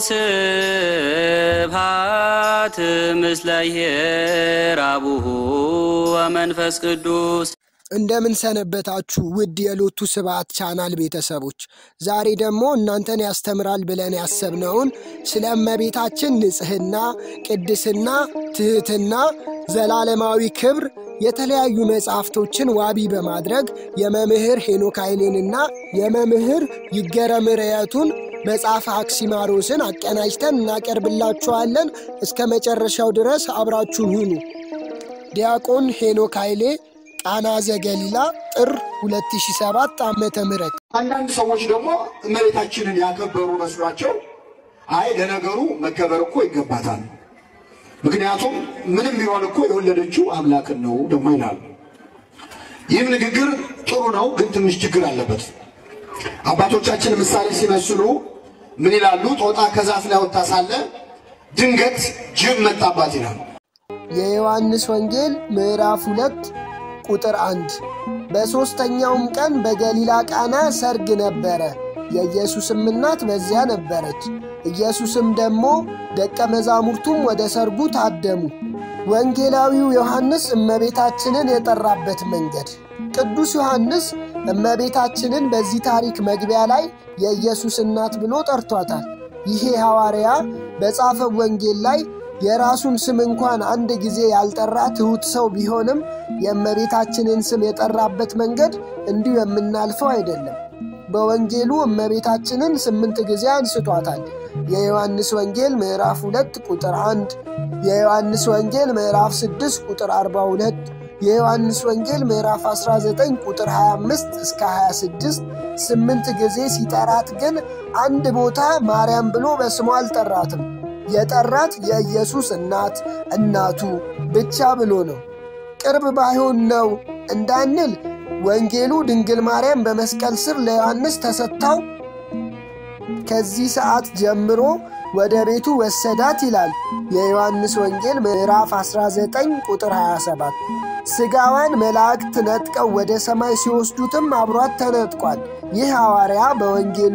ስብሐት ምስለ ይሔር አቡሁ ወመንፈስ ቅዱስ እንደምን ሰነበታችሁ ውድ የሎቱ ስብሐት ቻናል ቤተሰቦች፣ ዛሬ ደግሞ እናንተን ያስተምራል ብለን ያሰብነውን ስለ እመቤታችን ንጽሕና፣ ቅድስና፣ ትሕትና፣ ዘላለማዊ ክብር የተለያዩ መጽሐፍቶችን ዋቢ በማድረግ የመምህር ሄኖክ ኃይሌንና የመምህር ይገረም ርዕየቱን መጽሐፈ አክሲማሮስን አቀናጅተን እናቀርብላችኋለን። እስከ መጨረሻው ድረስ አብራችሁን ሁኑ። ዲያቆን ሄኖክ ኃይሌ ቃና ዘገሊላ ጥር 2007 ዓመተ ምህረት አንዳንድ ሰዎች ደግሞ እመቤታችንን ያከበሩ መስሏቸው አይ ለነገሩ መከበር እኮ ይገባታል፣ ምክንያቱም ምንም ቢሆን እኮ የወለደችው አምላክን ነው ደግሞ ይላሉ። ይህም ንግግር ጥሩ ነው፣ ግን ትንሽ ችግር አለበት። አባቶቻችን ምሳሌ ሲመስሉ ምን ይላሉ? ጦጣ ከዛፍ ላይ ወጥታ ሳለ ድንገት ጅብ መጣባት ይላሉ። የዮሐንስ ወንጌል ምዕራፍ ሁለት ቁጥር አንድ በሦስተኛውም ቀን በገሊላ ቃና ሰርግ ነበረ፣ የኢየሱስም እናት በዚያ ነበረች። ኢየሱስም ደግሞ ደቀ መዛሙርቱም ወደ ሰርጉ ታደሙ። ወንጌላዊው ዮሐንስ እመቤታችንን የጠራበት መንገድ ቅዱስ ዮሐንስ እመቤታችንን በዚህ ታሪክ መግቢያ ላይ የኢየሱስ እናት ብሎ ጠርቷታል። ይሄ ሐዋርያ በጻፈው ወንጌል ላይ የራሱን ስም እንኳን አንድ ጊዜ ያልጠራ ትሑት ሰው ቢሆንም የእመቤታችንን ስም የጠራበት መንገድ እንዲሁ የምናልፈው አይደለም። በወንጌሉ እመቤታችንን ስምንት ጊዜ አንስቷታል። የዮሐንስ ወንጌል ምዕራፍ 2 ቁጥር 1፣ የዮሐንስ ወንጌል ምዕራፍ 6 ቁጥር 42፣ የዮሐንስ ወንጌል ምዕራፍ 19 ቁጥር 25 እስከ 26 ስምንት ጊዜ ሲጠራት ግን አንድ ቦታ ማርያም ብሎ በስሟ አልጠራትም። የጠራት የኢየሱስ እናት እናቱ ብቻ ብሎ ነው። ቅርብ ባይሆን ነው እንዳንል ወንጌሉ ድንግል ማርያም በመስቀል ስር ለዮሐንስ ተሰጥታው ከዚህ ሰዓት ጀምሮ ወደ ቤቱ ወሰዳት ይላል የዮሐንስ ወንጌል ምዕራፍ 19 ቁጥር 27። ሥጋዋን መላእክት ነጥቀው ወደ ሰማይ ሲወስዱትም አብሯት ተነጥቋል። ይህ ሐዋርያ በወንጌሉ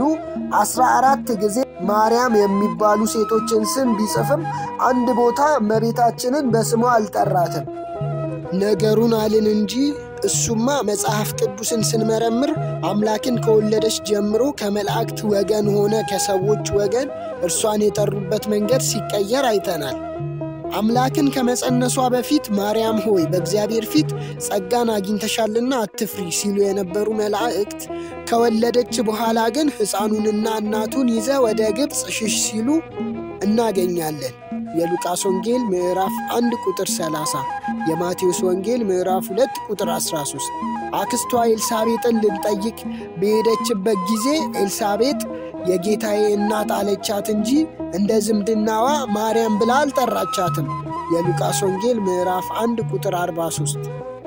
14 ጊዜ ማርያም የሚባሉ ሴቶችን ስም ቢጽፍም አንድ ቦታ እመቤታችንን በስሟ አልጠራትም። ነገሩን አልን እንጂ እሱማ መጽሐፍ ቅዱስን ስንመረምር አምላክን ከወለደች ጀምሮ ከመላእክት ወገን ሆነ ከሰዎች ወገን እርሷን የጠሩበት መንገድ ሲቀየር አይተናል። አምላክን ከመጸነሷ በፊት ማርያም ሆይ በእግዚአብሔር ፊት ጸጋን አግኝተሻልና አትፍሪ ሲሉ የነበሩ መላእክት ከወለደች በኋላ ግን ሕፃኑንና እናቱን ይዘ ወደ ግብፅ ሽሽ ሲሉ እናገኛለን። የሉቃስ ወንጌል ምዕራፍ 1 ቁጥር 30፣ የማቴዎስ ወንጌል ምዕራፍ 2 ቁጥር 13። አክስቷ ኤልሳቤጥን ልንጠይቅ በሄደችበት ጊዜ ኤልሳቤጥ የጌታዬ እናት አለቻት እንጂ እንደ ዝምድናዋ ማርያም ብላ አልጠራቻትም። የሉቃስ ወንጌል ምዕራፍ 1 ቁጥር 43።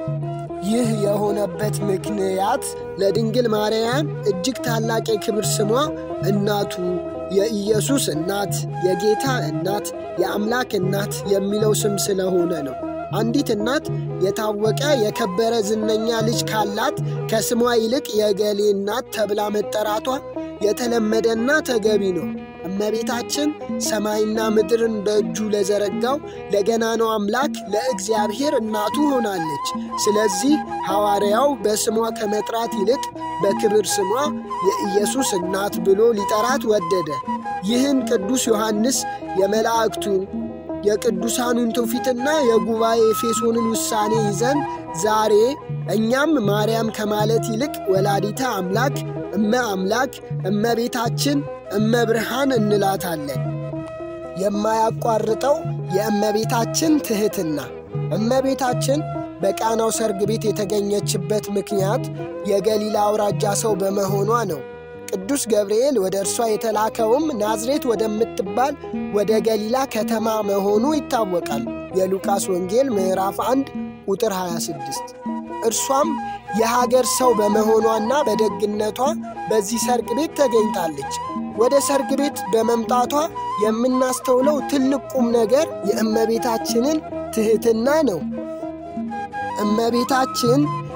ይህ የሆነበት ምክንያት ለድንግል ማርያም እጅግ ታላቅ የክብር ስሟ እናቱ የኢየሱስ እናት፣ የጌታ እናት፣ የአምላክ እናት የሚለው ስም ስለሆነ ነው። አንዲት እናት የታወቀ የከበረ ዝነኛ ልጅ ካላት ከስሟ ይልቅ የገሌ እናት ተብላ መጠራቷ የተለመደና ተገቢ ነው። እመቤታችን ሰማይና ምድርን በእጁ ለዘረጋው ለገናናው አምላክ ለእግዚአብሔር እናቱ ሆናለች። ስለዚህ ሐዋርያው በስሟ ከመጥራት ይልቅ በክብር ስሟ የኢየሱስ እናት ብሎ ሊጠራት ወደደ። ይህን ቅዱስ ዮሐንስ የመላእክቱን የቅዱሳኑን ትውፊትና የጉባኤ ኤፌሶንን ውሳኔ ይዘን ዛሬ እኛም ማርያም ከማለት ይልቅ ወላዲተ አምላክ እመ አምላክ እመቤታችን እመ ብርሃን እንላታለን። የማያቋርጠው የእመቤታችን ትሕትና እመቤታችን በቃናው ሰርግ ቤት የተገኘችበት ምክንያት የገሊላ አውራጃ ሰው በመሆኗ ነው። ቅዱስ ገብርኤል ወደ እርሷ የተላከውም ናዝሬት ወደምትባል ወደ ገሊላ ከተማ መሆኑ ይታወቃል። የሉቃስ ወንጌል ምዕራፍ 1 ቁጥር 26። እርሷም የሀገር ሰው በመሆኗና በደግነቷ በዚህ ሰርግ ቤት ተገኝታለች። ወደ ሰርግ ቤት በመምጣቷ የምናስተውለው ትልቅ ቁም ነገር የእመቤታችንን ትሕትና ነው። እመቤታችን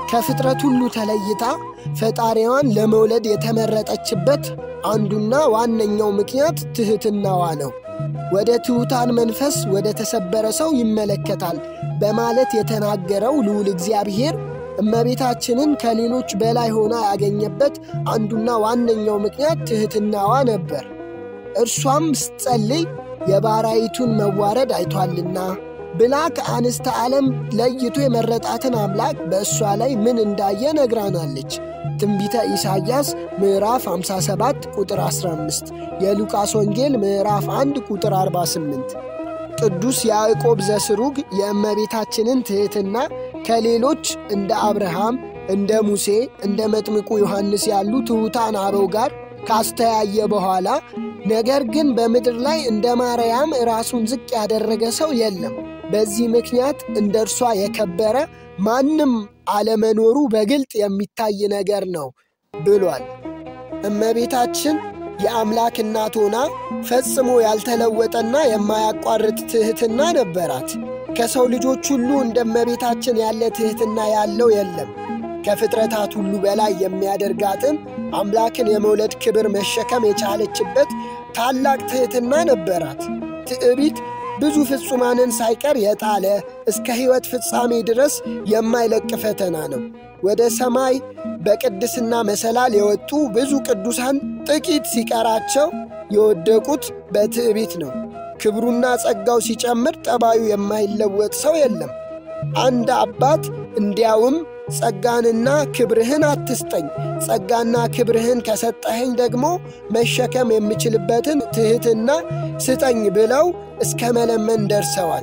ከፍጥረት ሁሉ ተለይታ ፈጣሪዋን ለመውለድ የተመረጠችበት አንዱና ዋነኛው ምክንያት ትሕትናዋ ነው። ወደ ትሑታን መንፈስ ወደ ተሰበረ ሰው ይመለከታል በማለት የተናገረው ልዑል እግዚአብሔር እመቤታችንን ከሌሎች በላይ ሆና ያገኘበት አንዱና ዋነኛው ምክንያት ትሕትናዋ ነበር። እርሷም ስትጸልይ የባሪያይቱን መዋረድ አይቷልና ብላ ከአንስተ ዓለም ለይቶ የመረጣትን አምላክ በእሷ ላይ ምን እንዳየ ነግራናለች። ትንቢተ ኢሳይያስ ምዕራፍ 57 ቁጥር 15፣ የሉቃስ ወንጌል ምዕራፍ 1 ቁጥር 48። ቅዱስ ያዕቆብ ዘስሩግ የእመቤታችንን ትሕትና ከሌሎች እንደ አብርሃም፣ እንደ ሙሴ፣ እንደ መጥምቁ ዮሐንስ ያሉ ትሑታን አበው ጋር ካስተያየ በኋላ ነገር ግን በምድር ላይ እንደ ማርያም ራሱን ዝቅ ያደረገ ሰው የለም፣ በዚህ ምክንያት እንደ እርሷ የከበረ ማንም አለመኖሩ በግልጥ የሚታይ ነገር ነው ብሏል። እመቤታችን የአምላክ እናት ሆና ፈጽሞ ያልተለወጠና የማያቋርጥ ትሕትና ነበራት። ከሰው ልጆች ሁሉ እንደ እመቤታችን ያለ ትሕትና ያለው የለም። ከፍጥረታት ሁሉ በላይ የሚያደርጋትን አምላክን የመውለድ ክብር መሸከም የቻለችበት ታላቅ ትሕትና ነበራት። ትዕቢት ብዙ ፍጹማንን ሳይቀር የጣለ እስከ ሕይወት ፍጻሜ ድረስ የማይለቅ ፈተና ነው። ወደ ሰማይ በቅድስና መሰላል የወጡ ብዙ ቅዱሳን ጥቂት ሲቀራቸው የወደቁት በትዕቢት ነው። ክብሩና ጸጋው ሲጨምር ጠባዩ የማይለወጥ ሰው የለም። አንድ አባት እንዲያውም ጸጋንና ክብርህን አትስጠኝ፣ ጸጋና ክብርህን ከሰጠኸኝ ደግሞ መሸከም የምችልበትን ትሕትና ስጠኝ ብለው እስከ መለመን ደርሰዋል።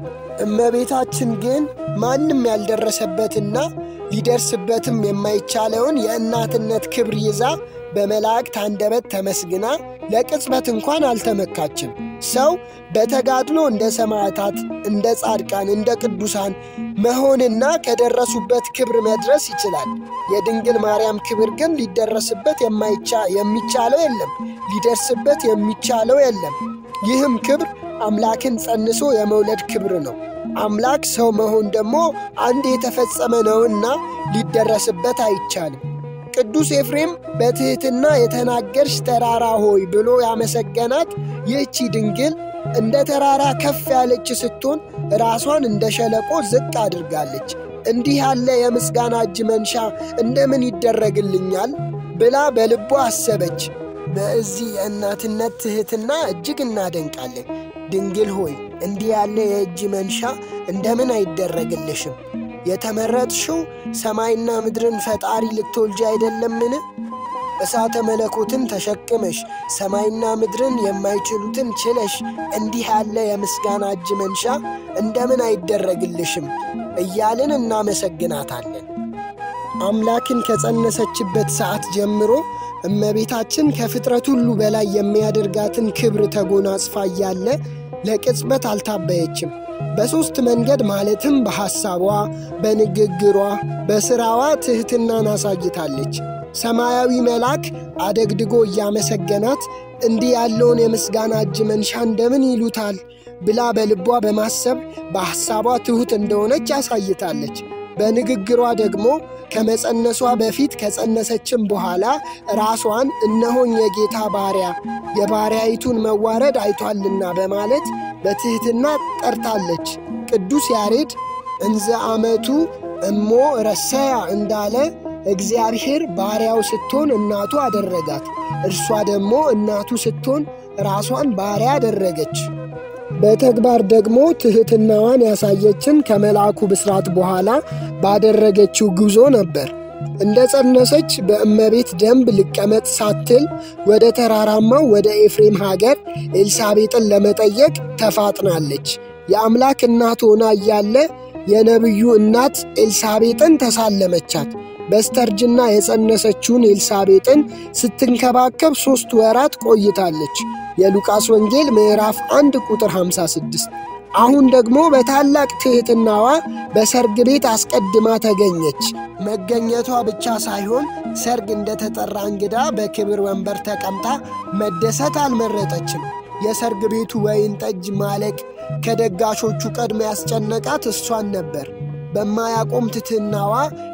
እመቤታችን ግን ማንም ያልደረሰበትና ሊደርስበትም የማይቻለውን የእናትነት ክብር ይዛ በመላእክት አንደበት ተመስግና ለቅጽበት እንኳን አልተመካችም። ሰው በተጋድሎ እንደ ሰማዕታት፣ እንደ ጻድቃን፣ እንደ ቅዱሳን መሆንና ከደረሱበት ክብር መድረስ ይችላል። የድንግል ማርያም ክብር ግን ሊደረስበት የሚቻለው የለም፣ ሊደርስበት የሚቻለው የለም። ይህም ክብር አምላክን ጸንሶ የመውለድ ክብር ነው። አምላክ ሰው መሆን ደግሞ አንድ የተፈጸመ ነውና ሊደረስበት አይቻልም። ቅዱስ ኤፍሬም በትሕትና የተናገርሽ ተራራ ሆይ ብሎ ያመሰገናት ይህቺ ድንግል እንደ ተራራ ከፍ ያለች ስትሆን ራሷን እንደ ሸለቆ ዝቅ አድርጋለች። እንዲህ ያለ የምስጋና እጅ መንሻ እንደምን ይደረግልኛል ብላ በልቧ አሰበች። በዚህ የእናትነት ትሕትና እጅግ እናደንቃለን። ድንግል ሆይ እንዲህ ያለ የእጅ መንሻ እንደምን አይደረግልሽም? የተመረጥሽው ሰማይና ምድርን ፈጣሪ ልትወልጂ አይደለምን? እሳተ መለኮትን ተሸክመሽ ሰማይና ምድርን የማይችሉትን ችለሽ እንዲህ ያለ የምስጋና እጅ መንሻ እንደምን አይደረግልሽም? እያልን እናመሰግናታለን። አምላክን ከጸነሰችበት ሰዓት ጀምሮ እመቤታችን ከፍጥረት ሁሉ በላይ የሚያደርጋትን ክብር ተጎናጽፋ እያለ ለቅጽበት አልታበየችም። በሦስት መንገድ ማለትም በሐሳቧ፣ በንግግሯ፣ በሥራዋ ትሕትናን አሳይታለች። ሰማያዊ መልአክ አደግድጎ እያመሰገናት እንዲህ ያለውን የምስጋና እጅ መንሻ እንደምን ይሉታል ብላ በልቧ በማሰብ በሐሳቧ ትሑት እንደሆነች አሳይታለች። በንግግሯ ደግሞ ከመጸነሷ በፊት ከጸነሰችም በኋላ ራሷን እነሆኝ የጌታ ባሪያ የባሪያይቱን መዋረድ አይቷልና በማለት በትሕትና ጠርታለች። ቅዱስ ያሬድ እንዘ አመቱ እሞ ረሰያ እንዳለ እግዚአብሔር ባሪያው ስትሆን እናቱ አደረጋት፣ እርሷ ደግሞ እናቱ ስትሆን ራሷን ባሪያ አደረገች። በተግባር ደግሞ ትሕትናዋን ያሳየችን ከመልአኩ ብስራት በኋላ ባደረገችው ጉዞ ነበር። እንደ ጸነሰች በእመቤት ደንብ ልቀመጥ ሳትል ወደ ተራራማው ወደ ኤፍሬም ሀገር ኤልሳቤጥን ለመጠየቅ ተፋጥናለች። የአምላክ እናት ሆና እያለ የነቢዩ እናት ኤልሳቤጥን ተሳለመቻት። በስተርጅና የጸነሰችውን ኤልሳቤጥን ስትንከባከብ ሦስት ወራት ቆይታለች። የሉቃስ ወንጌል ምዕራፍ 1 ቁጥር 56። አሁን ደግሞ በታላቅ ትሕትናዋ በሰርግ ቤት አስቀድማ ተገኘች። መገኘቷ ብቻ ሳይሆን ሰርግ እንደተጠራ እንግዳ በክብር ወንበር ተቀምጣ መደሰት አልመረጠችም። የሰርግ ቤቱ ወይን ጠጅ ማለቅ ከደጋሾቹ ቀድሞ ያስጨነቃት እሷን ነበር። በማያቆም ትሕትናዋ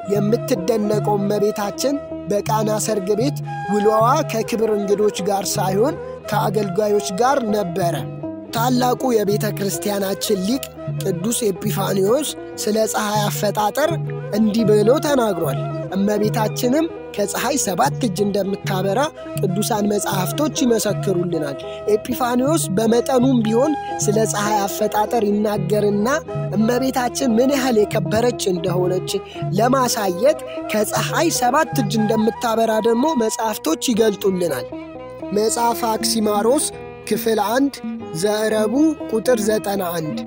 የምትደነቀው እመቤታችን በቃና ሰርግ ቤት ውሎዋ ከክብር እንግዶች ጋር ሳይሆን ከአገልጋዮች ጋር ነበረ። ታላቁ የቤተ ክርስቲያናችን ሊቅ ቅዱስ ኤጲፋኒዎስ ስለ ፀሐይ አፈጣጠር እንዲህ ብሎ ተናግሯል። እመቤታችንም ከፀሐይ ሰባት እጅ እንደምታበራ ቅዱሳን መጻሕፍቶች ይመሰክሩልናል። ኤጲፋኒዎስ በመጠኑም ቢሆን ስለ ፀሐይ አፈጣጠር ይናገርና እመቤታችን ምን ያህል የከበረች እንደሆነች ለማሳየት ከፀሐይ ሰባት እጅ እንደምታበራ ደግሞ መጻሕፍቶች ይገልጡልናል። መጽሐፈ አክሲማሮስ ክፍል አንድ ዘረቡ ቁጥር ዘጠና አንድ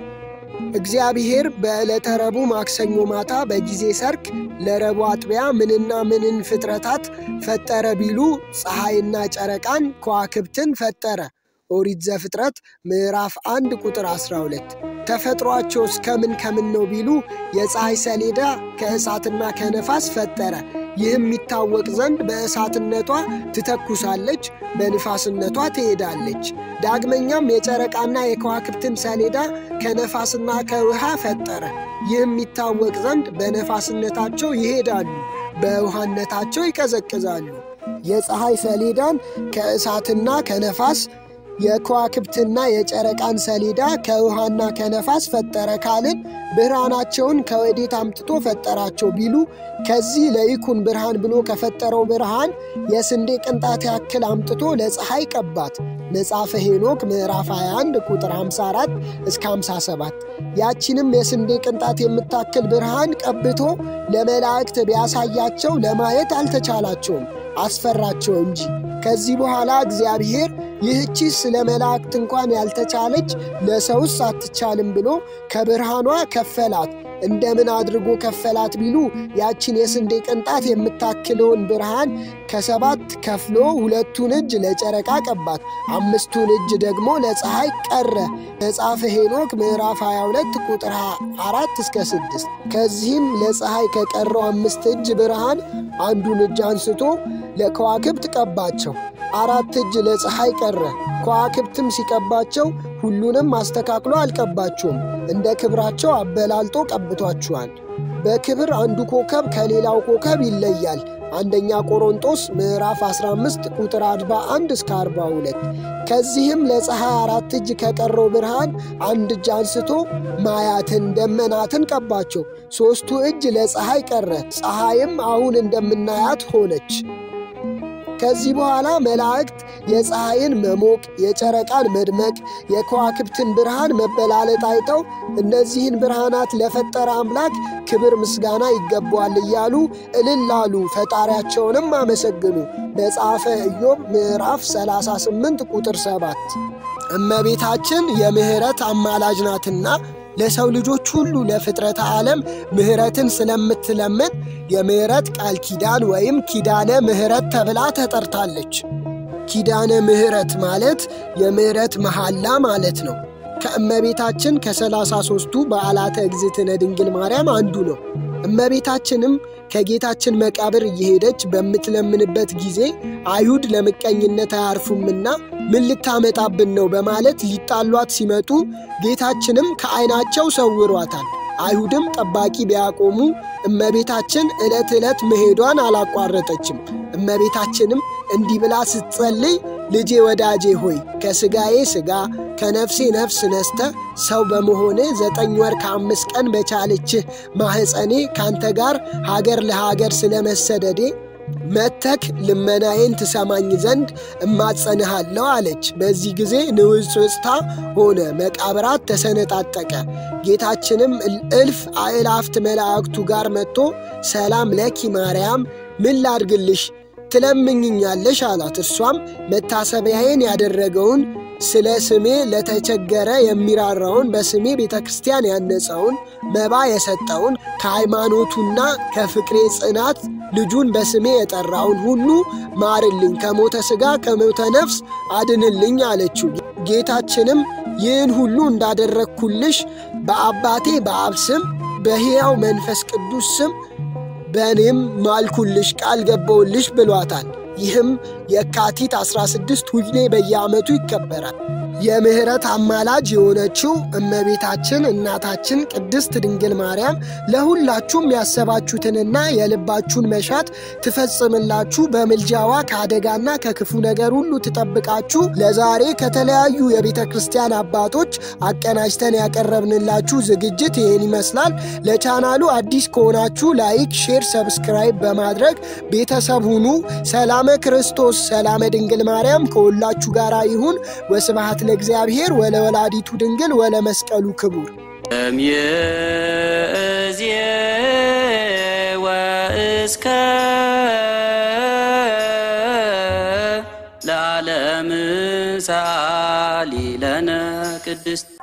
እግዚአብሔር በዕለተ ረቡዕ ማክሰኞ ማታ በጊዜ ሰርክ ለረቡዕ አጥቢያ ምንና ምንን ፍጥረታት ፈጠረ ቢሉ ፀሐይና ጨረቃን ከዋክብትን ፈጠረ። ኦሪት ዘፍጥረት ምዕራፍ 1 ቁጥር 12። ተፈጥሯቸው እስከምን ከምን ነው ቢሉ የፀሐይ ሰሌዳ ከእሳትና ከነፋስ ፈጠረ። ይህም የሚታወቅ ዘንድ በእሳትነቷ ትተኩሳለች፣ በንፋስነቷ ትሄዳለች። ዳግመኛም የጨረቃና የከዋክብትን ሰሌዳ ከነፋስና ከውሃ ፈጠረ። ይህም የሚታወቅ ዘንድ በነፋስነታቸው ይሄዳሉ፣ በውሃነታቸው ይቀዘቅዛሉ። የፀሐይ ሰሌዳን ከእሳትና ከነፋስ የከዋክብትና የጨረቃን ሰሌዳ ከውሃና ከነፋስ ፈጠረ ካልን ብርሃናቸውን ከወዴት አምጥቶ ፈጠራቸው ቢሉ ከዚህ ለይኩን ብርሃን ብሎ ከፈጠረው ብርሃን የስንዴ ቅንጣት ያክል አምጥቶ ለፀሐይ ቀባት። መጽሐፈ ሄኖክ ምዕራፍ 21 ቁጥር 54 እስከ 57። ያቺንም የስንዴ ቅንጣት የምታክል ብርሃን ቀብቶ ለመላእክት ቢያሳያቸው ለማየት አልተቻላቸውም፣ አስፈራቸው እንጂ። ከዚህ በኋላ እግዚአብሔር ይህቺ ስለ መላእክት እንኳን ያልተቻለች ለሰውስ አትቻልም ብሎ ከብርሃኗ ከፈላት። እንደምን አድርጎ ከፈላት ቢሉ ያችን የስንዴ ቅንጣት የምታክለውን ብርሃን ከሰባት ከፍሎ ሁለቱን እጅ ለጨረቃ ቀባት፣ አምስቱን እጅ ደግሞ ለፀሐይ ቀረ። መጽሐፈ ሄኖክ ምዕራፍ 22 ቁጥር 4 እስከ 6። ከዚህም ለፀሐይ ከቀረው አምስት እጅ ብርሃን አንዱን እጅ አንስቶ ለከዋክብት ቀባቸው። አራት እጅ ለፀሐይ ቀረ። ከዋክብትም ሲቀባቸው ሁሉንም አስተካክሎ አልቀባቸውም፣ እንደ ክብራቸው አበላልጦ ቀብቷቸዋል። በክብር አንዱ ኮከብ ከሌላው ኮከብ ይለያል። አንደኛ ቆሮንጦስ ምዕራፍ 15 ቁጥር 41 እስከ 42። ከዚህም ለፀሐይ አራት እጅ ከቀረው ብርሃን አንድ እጅ አንስቶ ማያትን ደመናትን ቀባቸው። ሦስቱ እጅ ለፀሐይ ቀረ። ፀሐይም አሁን እንደምናያት ሆነች። ከዚህ በኋላ መላእክት የፀሐይን መሞቅ፣ የጨረቃን መድመቅ፣ የከዋክብትን ብርሃን መበላለጥ አይተው እነዚህን ብርሃናት ለፈጠረ አምላክ ክብር ምስጋና ይገባዋል እያሉ እልል አሉ፣ ፈጣሪያቸውንም አመሰግኑ። መጽሐፈ ኢዮብ ምዕራፍ 38 ቁጥር 7። እመቤታችን የምሕረት አማላጅ ናትና ለሰው ልጆች ሁሉ ለፍጥረተ ዓለም ምሕረትን ስለምትለምን የምሕረት ቃል ኪዳን ወይም ኪዳነ ምሕረት ተብላ ተጠርታለች። ኪዳነ ምሕረት ማለት የምሕረት መሐላ ማለት ነው። ከእመቤታችን ከሰላሳ ሦስቱ በዓላተ እግዝእትነ ድንግል ማርያም አንዱ ነው። እመቤታችንም ከጌታችን መቃብር እየሄደች በምትለምንበት ጊዜ አይሁድ ለምቀኝነት አያርፉምና ምን ልታመጣብን ነው በማለት ሊጣሏት ሲመጡ ጌታችንም ከዓይናቸው ሰውሯታል። አይሁድም ጠባቂ ቢያቆሙ እመቤታችን ዕለት ዕለት መሄዷን አላቋረጠችም። እመቤታችንም እንዲህ ብላ ስትጸልይ ልጄ ወዳጄ ሆይ ከሥጋዬ ሥጋ ከነፍሴ ነፍስ ነስተ ሰው በመሆነ ዘጠኝ ወር ከአምስት ቀን በቻለችህ ማኅፀኔ ካንተ ጋር ሀገር ለሀገር ስለ መሰደዴ መተክ ልመናዬን ትሰማኝ ዘንድ እማጸንሃለሁ አለች። በዚህ ጊዜ ንውጽውጽታ ሆነ፣ መቃብራት ተሰነጣጠቀ። ጌታችንም እልፍ አእላፍት መላእክቱ ጋር መጥቶ ሰላም ለኪ ማርያም፣ ምን ላድርግልሽ ትለምኝኛለሽ አላት። እርሷም መታሰቢያዬን ያደረገውን ስለ ስሜ ለተቸገረ የሚራራውን በስሜ ቤተ ክርስቲያን ያነጸውን መባ የሰጠውን ከሃይማኖቱና ከፍቅሬ ጽናት ልጁን በስሜ የጠራውን ሁሉ ማርልኝ፣ ከሞተ ሥጋ ከሞተ ነፍስ አድንልኝ አለችው። ጌታችንም ይህን ሁሉ እንዳደረግኩልሽ በአባቴ በአብ ስም በሕያው መንፈስ ቅዱስ ስም በእኔም ማልኩልሽ ቃል ገባውልሽ ብሏታል። ይህም የካቲት 16 ሁሌ በየዓመቱ ይከበራል። የምሕረት አማላጅ የሆነችው እመቤታችን እናታችን ቅድስት ድንግል ማርያም ለሁላችሁም ያሰባችሁትንና የልባችሁን መሻት ትፈጽምላችሁ፣ በምልጃዋ ከአደጋና ከክፉ ነገር ሁሉ ትጠብቃችሁ። ለዛሬ ከተለያዩ የቤተ ክርስቲያን አባቶች አቀናጅተን ያቀረብንላችሁ ዝግጅት ይህን ይመስላል። ለቻናሉ አዲስ ከሆናችሁ ላይክ፣ ሼር፣ ሰብስክራይብ በማድረግ ቤተሰብ ሁኑ። ሰላመ ክርስቶስ ሰላመ ድንግል ማርያም ከሁላችሁ ጋር ይሁን። ወስብሐት ለእግዚአብሔር ወለወላዲቱ ድንግል ወለመስቀሉ ክቡር እምይእዜ ወእስከ ለዓለም ሳሊ ለነ ቅድስት